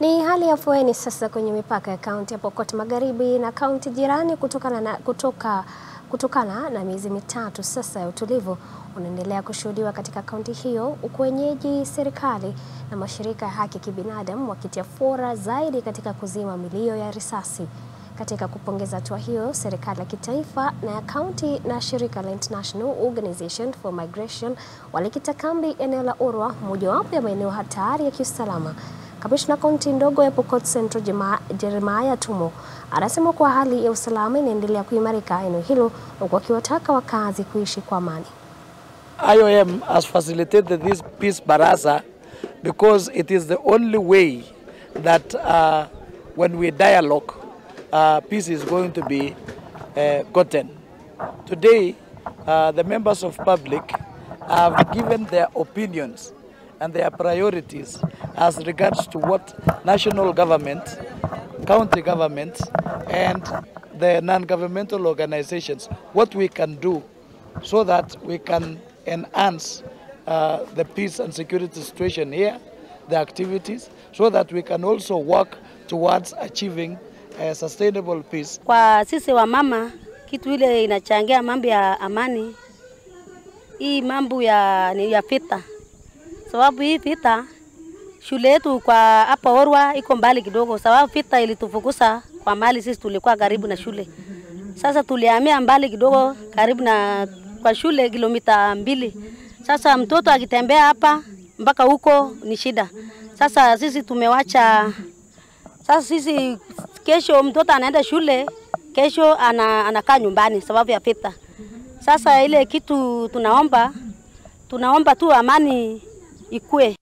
Ni hali ya afueni sasa kwenye mipaka ya kaunti ya Pokot Magharibi na kaunti jirani kutokana na, kutoka, kutokana na miezi mitatu sasa ya utulivu unaendelea kushuhudiwa katika kaunti hiyo, huku wenyeji, serikali na mashirika ya haki kibinadamu wakitia fora zaidi katika kuzima milio ya risasi. Katika kupongeza hatua hiyo, serikali ya kitaifa na ya kaunti na shirika la International Organization for Migration walikita kambi eneo la Urwa, mojawapo ya maeneo hatari ya kiusalama. Kamishna kaunti ndogo ya Pokot Central Jeremiah Tumo anasema kuwa hali ya usalama inaendelea kuimarika eneo hilo huku akiwataka wakazi kuishi kwa amani. IOM has facilitated this peace baraza because it is the only way that uh, when we dialogue uh, peace is going to be uh, gotten. Today uh, the members of public have given their opinions and their priorities as regards to what national government, county government, and the non-governmental organizations, what we can do so that we can enhance uh, the peace and security situation here, the activities, so that we can also work towards achieving a sustainable peace. Kwa sisi wa mama, kitu ile inachangia mambo ya amani, hii mambo ya, ni ya vita sababu hii vita shule yetu kwa hapa Orwa iko mbali kidogo, sababu vita ilitufukusa kwa mali, sisi tulikuwa karibu na shule. Sasa tulihamia mbali kidogo, karibu na kwa shule kilomita mbili. Sasa mtoto akitembea hapa mpaka huko ni shida. Sasa sisi tumewacha, sasa sisi kesho mtoto anaenda shule, kesho ana, anakaa nyumbani sababu ya vita. Sasa ile kitu tunaomba, tunaomba tu amani ikue.